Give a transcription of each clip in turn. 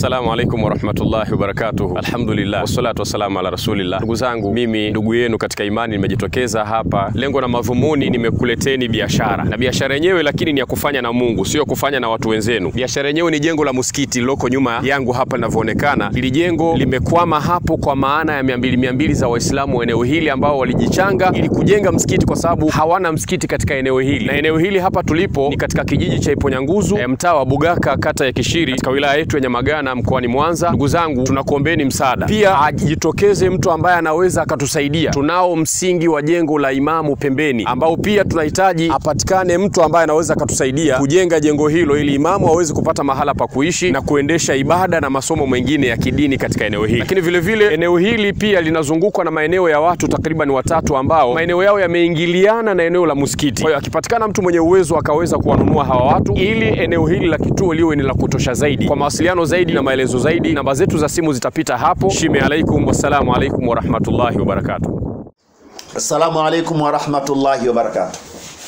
Assalamu alaikum warahmatullahi wabarakatuh. Alhamdulillah wassalatu wassalamu ala rasulillah. Ndugu zangu, mimi ndugu yenu katika imani nimejitokeza hapa, lengo na madhumuni nimekuleteni biashara, na biashara yenyewe lakini ni ya kufanya na Mungu, sio kufanya na watu wenzenu. Biashara yenyewe ni jengo la msikiti liloko nyuma yangu hapa linavyoonekana. Hili jengo limekwama hapo kwa maana ya mia mbili mia mbili za Waislamu wa eneo hili ambao walijichanga ili kujenga msikiti, kwa sababu hawana msikiti katika eneo hili, na eneo hili hapa tulipo ni katika kijiji cha Iponyanguzu, eh, mtaa wa Bugaka, kata ya Kishiri, katika wilaya yetu ya Nyamagana mkoani Mwanza. Ndugu zangu, tunakuombeni msaada, pia ajitokeze mtu ambaye anaweza akatusaidia. Tunao msingi wa jengo la Imamu pembeni, ambao pia tunahitaji apatikane mtu ambaye anaweza akatusaidia kujenga jengo hilo, ili Imamu aweze kupata mahala pa kuishi na kuendesha ibada na masomo mengine ya kidini katika eneo hili. Lakini vile vile eneo hili pia linazungukwa na maeneo ya watu takriban watatu ambao maeneo yao yameingiliana na eneo la msikiti. Kwa hiyo akipatikana mtu mwenye uwezo akaweza kuwanunua hawa watu, ili eneo hili la kituo liwe ni la kutosha zaidi. Kwa mawasiliano zaidi na maelezo zaidi, namba zetu za simu zitapita hapo. Shime alaikum, wassalamu alaikum warahmatullahi wabarakatuh. Assalamu alaikum warahmatullahi wabarakatuh.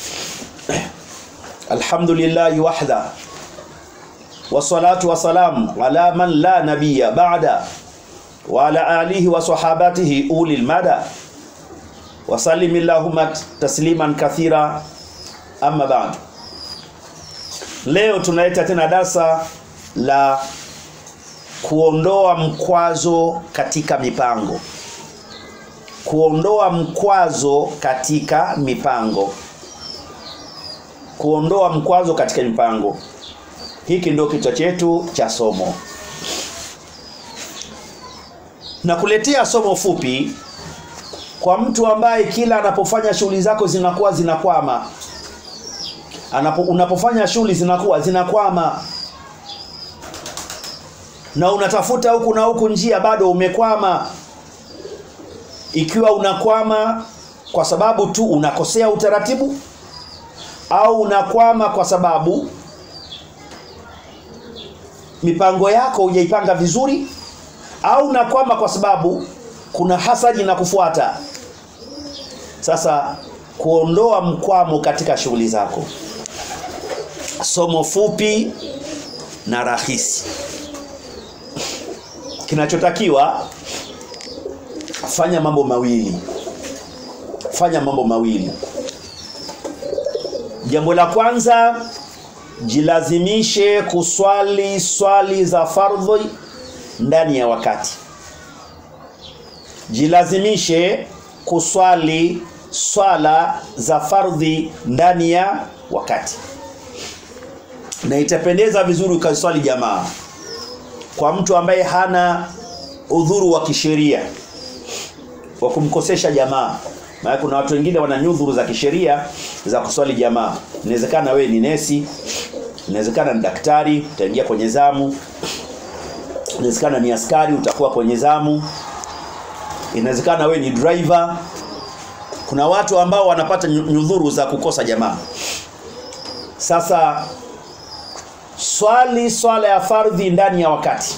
Alhamdulillahi wahda wassalatu wassalamu ala man la nabiyya ba'da wa ala alihi wa sahabatihi ulil mada wa sallim allahumma tasliman kathira amma ba'd. Leo tunaleta tena darsa la kuondoa mkwazo katika mipango kuondoa mkwazo katika mipango kuondoa mkwazo katika mipango hiki ndio kichwa chetu cha somo na kuletea somo fupi kwa mtu ambaye kila anapofanya shughuli zako zinakuwa zinakwama Anapo, unapofanya shughuli zinakuwa zinakwama na unatafuta huku na huku njia bado umekwama ikiwa unakwama kwa sababu tu unakosea utaratibu au unakwama kwa sababu mipango yako hujaipanga vizuri au unakwama kwa sababu kuna hasadi na kufuata sasa kuondoa mkwamo katika shughuli zako somo fupi na rahisi kinachotakiwa fanya mambo mawili fanya mambo mawili jambo la kwanza jilazimishe kuswali swali za fardhi ndani ya wakati jilazimishe kuswali swala za fardhi ndani ya wakati na itapendeza vizuri ukaswali jamaa kwa mtu ambaye hana udhuru wa kisheria wa kumkosesha jamaa maana kuna watu wengine wana nyudhuru za kisheria za kuswali jamaa inawezekana wewe ni nesi inawezekana ni daktari utaingia kwenye zamu inawezekana ni askari utakuwa kwenye zamu inawezekana wewe ni driver kuna watu ambao wanapata nyudhuru za kukosa jamaa sasa swali swala ya fardhi ndani ya wakati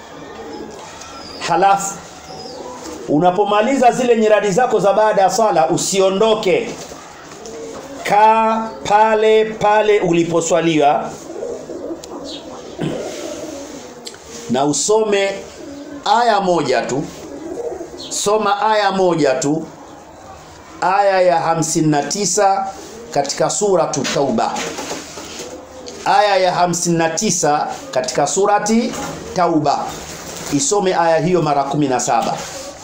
halafu unapomaliza zile nyiradi zako za baada ya swala usiondoke kaa pale pale uliposwaliwa na usome aya moja tu soma aya moja tu aya ya 59 katika suratu tauba aya ya 59 katika surati tauba isome aya hiyo mara 17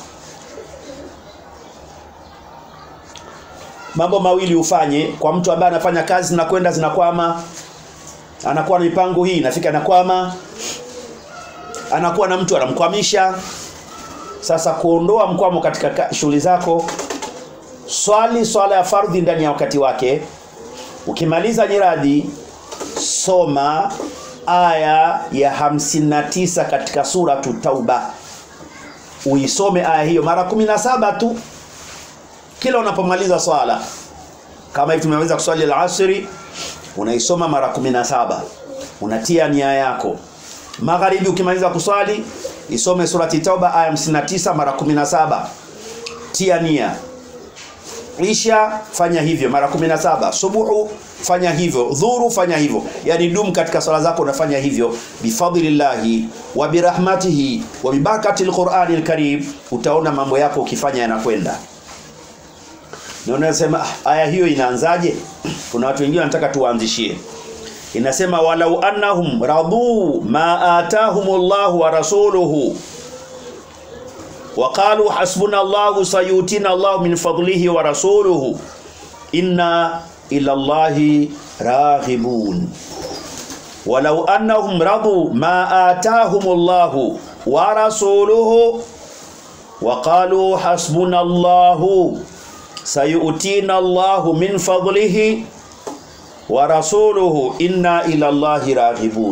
mambo mawili ufanye kwa mtu ambaye anafanya kazi zinakwenda zinakwama anakuwa na mipango hii inafika nakwama anakuwa na mtu anamkwamisha sasa kuondoa mkwamo katika shughuli zako swali swala ya fardhi ndani ya wakati wake ukimaliza nyiradi soma aya ya 59 katika suratu tauba uisome aya hiyo mara 17 tu kila unapomaliza swala kama hivi tumeweza kuswali al-asri unaisoma mara 17 unatia nia yako magharibi ukimaliza kuswali isome surati tauba aya 59 mara 17 tia nia isha fanya hivyo mara 17 subuhu fanya hivyo dhuru fanya hivyo yani dum katika swala zako unafanya hivyo bifadlillahi wa birahmatihi wa bibarakati alqur'ani alkarim utaona mambo yako ukifanya yanakwenda na unasema "Ah, aya hiyo inaanzaje kuna watu wengine wanataka tuwaanzishie inasema walau annahum radu ma atahumullahu wa rasuluhu وقالوا حسبنا الله سيؤتينا الله من فضله ورسوله إنا إلى الله راغبون ولو أنهم رضوا ما آتاهم الله ورسوله وقالوا حسبنا الله سيؤتينا الله من فضله ورسوله إنا إلى الله راغبون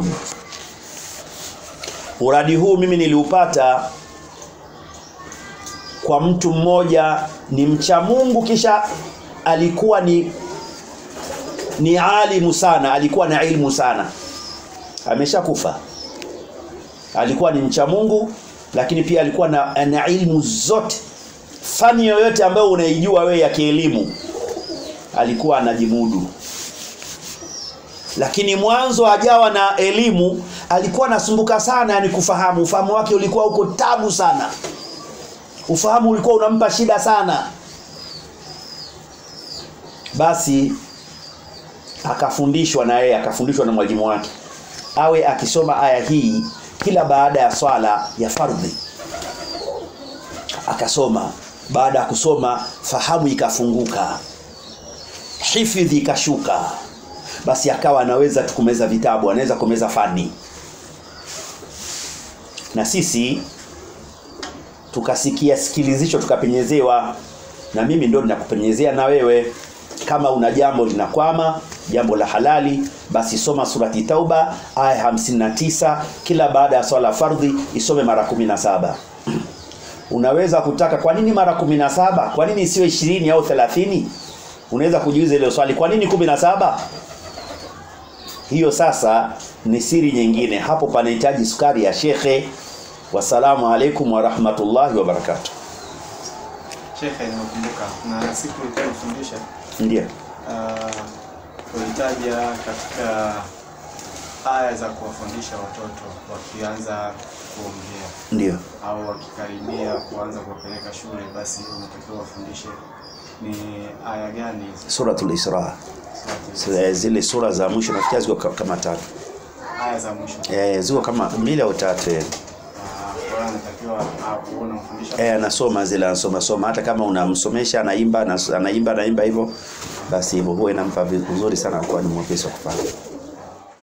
uradi huu mimi niliupata kwa mtu mmoja ni mcha Mungu kisha alikuwa ni ni alimu sana alikuwa na ilmu sana ameshakufa alikuwa ni mcha Mungu lakini pia alikuwa na, na ilmu zote fani yoyote ambayo unaijua wewe ya kielimu alikuwa anajimudu lakini mwanzo hajawa na elimu alikuwa anasumbuka sana yani kufahamu ufahamu wake ulikuwa uko tabu sana ufahamu ulikuwa unampa shida sana basi akafundishwa na yeye akafundishwa na mwalimu wake awe akisoma aya hii kila baada ya swala ya fardhi akasoma baada ya kusoma fahamu ikafunguka hifidhi ikashuka basi akawa anaweza tukumeza vitabu anaweza kumeza fani na sisi tukasikia sikilizisho tukapenyezewa na mimi ndo ninakupenyezea na wewe kama una jambo linakwama jambo la halali basi soma surati tauba aya 59 kila baada ya swala fardhi isome mara 17 unaweza kutaka kwa nini mara 17 kwa nini isiwe 20 au 30 unaweza kujiuliza ile swali kwa nini 17 hiyo sasa ni siri nyingine hapo panahitaji sukari ya shekhe wasalamu alaikum wa rahmatullahi wa barakatuh Shekhe, nimekumbuka na siku ulikuwa unafundisha ndio uh, ulitaja katika aya za kuwafundisha watoto wakianza kuongea ndio au wakikaribia kuanza kuwapeleka shule, basi unatakiwa wafundishe ni aya gani hizi? suratul isra Surati- S- zile sura za mwisho nafikia ziko ka- kama tatu aya za mwisho. eh ziko kama mbili au tatu eh Ah, Kwa hiyo anatakiwa ah, uwe unamfundisha eh anasoma zile anasoma soma hata kama unamsomesha anaimba anas- anaimba anaimba hivyo basi hivyo huwa inampa vi- uzuri sana kwa ni mwepesi wa kufanya